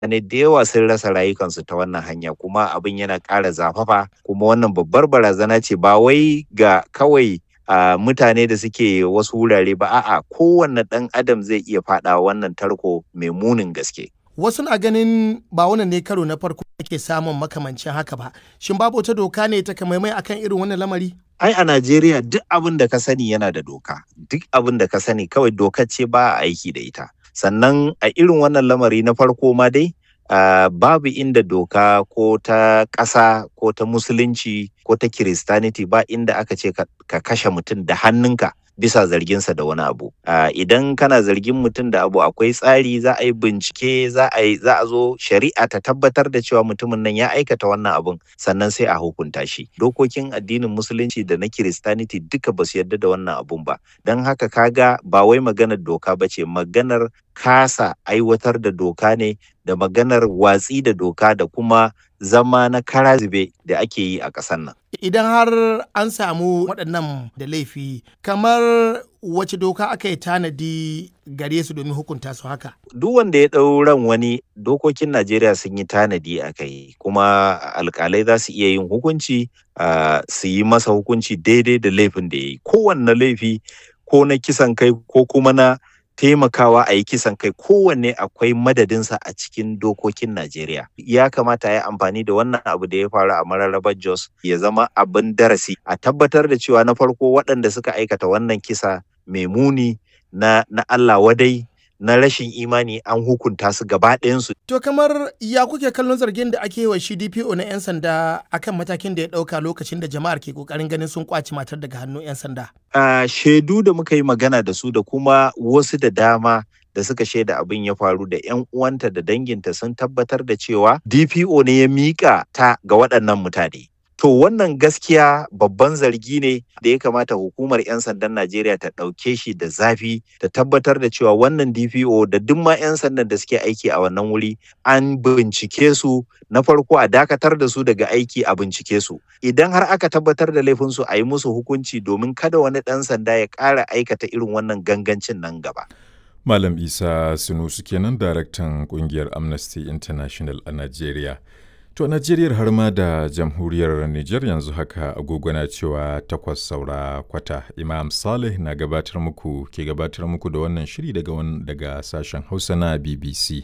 mutane da yawa sun rasa rayukansu ta wannan hanya kuma abin yana ƙara zafafa kuma wannan babbar barazana ce ba wai ga kawai a mutane da suke wasu wurare ba a'a kowanne ɗan adam zai iya faɗa wannan tarko mai munin gaske wasu na ganin ba wannan ne karo na farko ake samun makamancin haka ba shin babu wata doka ne ta kamaimai akan irin wannan lamari ai a Najeriya duk abin da ka sani yana da doka duk abin da ka sani kawai dokar ce ba a aiki da ita sannan a irin wannan lamari na farko ma dai uh, babu inda doka ko ta ƙasa ko ta musulunci ko ta kiristaniti ba inda aka ce ka, ka kashe mutum da hannunka bisa zarginsa da wani abu uh, idan kana zargin mutum da abu akwai tsari za a yi bincike za a yi za a zo shari'a ta tabbatar da cewa mutumin nan ya aikata wannan abun sannan sai a hukunta shi dokokin addinin musulunci da na kiristaniti duka ba su yarda da wannan abun ba don haka kaga ba wai maganar doka ba ce maganar kasa aiwatar da doka ne da maganar watsi da doka da kuma zama na kara zube da ake yi a ƙasar nan. Idan har an samu waɗannan da laifi, kamar wace doka aka yi tanadi gare su domin hukunta su haka? Duk wanda ya ɗau ran wani dokokin Najeriya sun yi tanadi a kai, kuma alƙalai za su iya yin hukunci uh, su yi masa hukunci daidai da laifin da ya yi. Kowanne laifi ko na kisan kai ko kuma na taimakawa a yi kisan kai kowanne akwai madadinsa a cikin dokokin Najeriya. Ya kamata ya yi amfani da wannan abu da ya faru a mararrabar Jos ya zama abin darasi a tabbatar da cewa na farko waɗanda suka aikata wannan kisa mai muni na, na Allah wadai na rashin imani an hukunta su gaba ɗayansu. To kamar ya kuke kallon zargin da ake wa shi DPO na 'yan sanda akan matakin da ya ɗauka lokacin da jama'ar ke ƙoƙarin ganin sun ƙwace matar daga hannun 'yan sanda? Uh, shaidu da muka yi magana da su da kuma wasu da dama da suka shaida abin ya faru da 'yan uwanta da danginta sun tabbatar da cewa DPO ne ya miƙa ta ga waɗannan mutane. To wannan gaskiya babban zargi ne da ya kamata hukumar 'yan sandan Najeriya ta ɗauke shi da zafi ta tabbatar da cewa wannan DPO da duk ma 'yan sandan da suke aiki a wannan wuri an bincike su na farko a dakatar da su daga aiki a bincike su. Idan har aka tabbatar da laifinsu a yi musu hukunci domin kada wani ɗan sanda ya ƙara aikata irin wannan gangancin nan gaba. Malam Isa Sunusu kenan daraktan ƙungiyar Amnesty International a Najeriya. To Najeriya har ma da jamhuriyar Nijar yanzu haka agogo na cewa takwas saura kwata Imam Saleh na gabatar muku ke gabatar muku da wannan shiri daga daga sashen Hausa na BBC.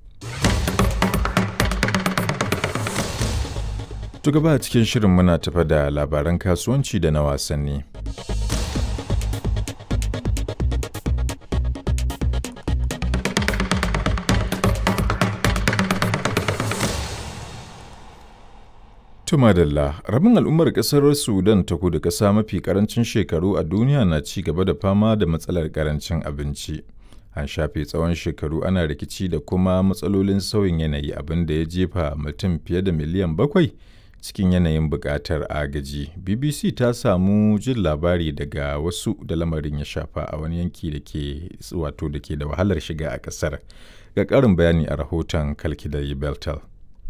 To gaba cikin shirin muna tafa da labaran kasuwanci da na wasanni. Tumadalla, rabin al'ummar ƙasar Sudan ta kudu ƙasa mafi ƙarancin shekaru a duniya na ci gaba da fama da matsalar ƙarancin abinci. An shafe tsawon shekaru ana rikici da kuma matsalolin sauyin yanayi abin da ya jefa mutum fiye da miliyan bakwai cikin yanayin buƙatar agaji. BBC ta samu jin labari daga wasu da lamarin ya shafa a wani yanki da ke wato da ke da wahalar shiga a ƙasar. Ga ƙarin bayani a rahoton Kalkidai Beltal.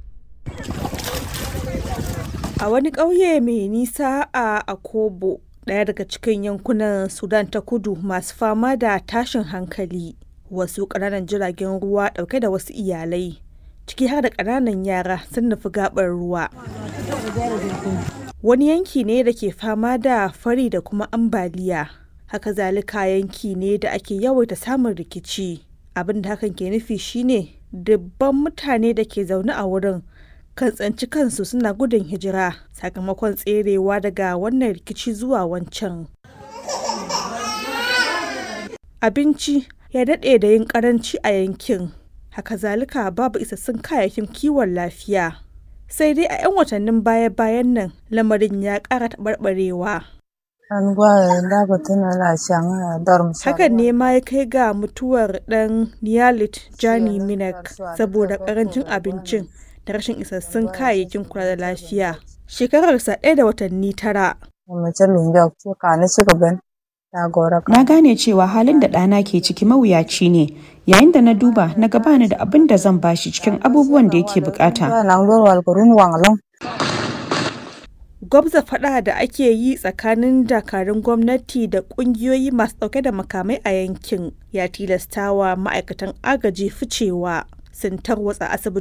A wani ƙauye mai nisa a Akobo, ɗaya daga cikin yankunan Sudan ta kudu masu fama da tashin hankali, wasu ƙananan jiragen ruwa ɗauke da wasu iyalai, ciki har da ƙananan yara sun nufi gaɓar ruwa. Wani yanki ne da ke fama da fari da kuma ambaliya, haka zalika yanki ne da ake yawaita samun rikici. Abin da hakan ke nufi shine dubban mutane da ke zaune a wurin kan tsanci kansu suna gudun hijira sakamakon tserewa daga wannan rikici zuwa wancan. Abinci ya daɗe da yin ƙaranci a yankin, haka zalika babu isassun kayayyakin kiwon lafiya. Sai dai a 'yan watannin baya-bayan nan lamarin ya ƙara taɓarɓarewa. Hakan ne ma ya kai ga mutuwar ɗan Niyalit Jani Minak saboda ƙarancin abincin da rashin isassun kayayyakin kula da lafiya. Shekararsa ɗaya da watanni tara. Na gane cewa halin da ɗana ke ciki mawuyaci ne, yayin da na duba na gabani da abin da zan bashi cikin abubuwan da yake bukata. Gwabza faɗa da ake yi tsakanin dakarun gwamnati da ƙungiyoyi masu ɗauke da makamai a yankin ya tilastawa ma'aikatan agaji ficewa. sun tarwatsa asibiti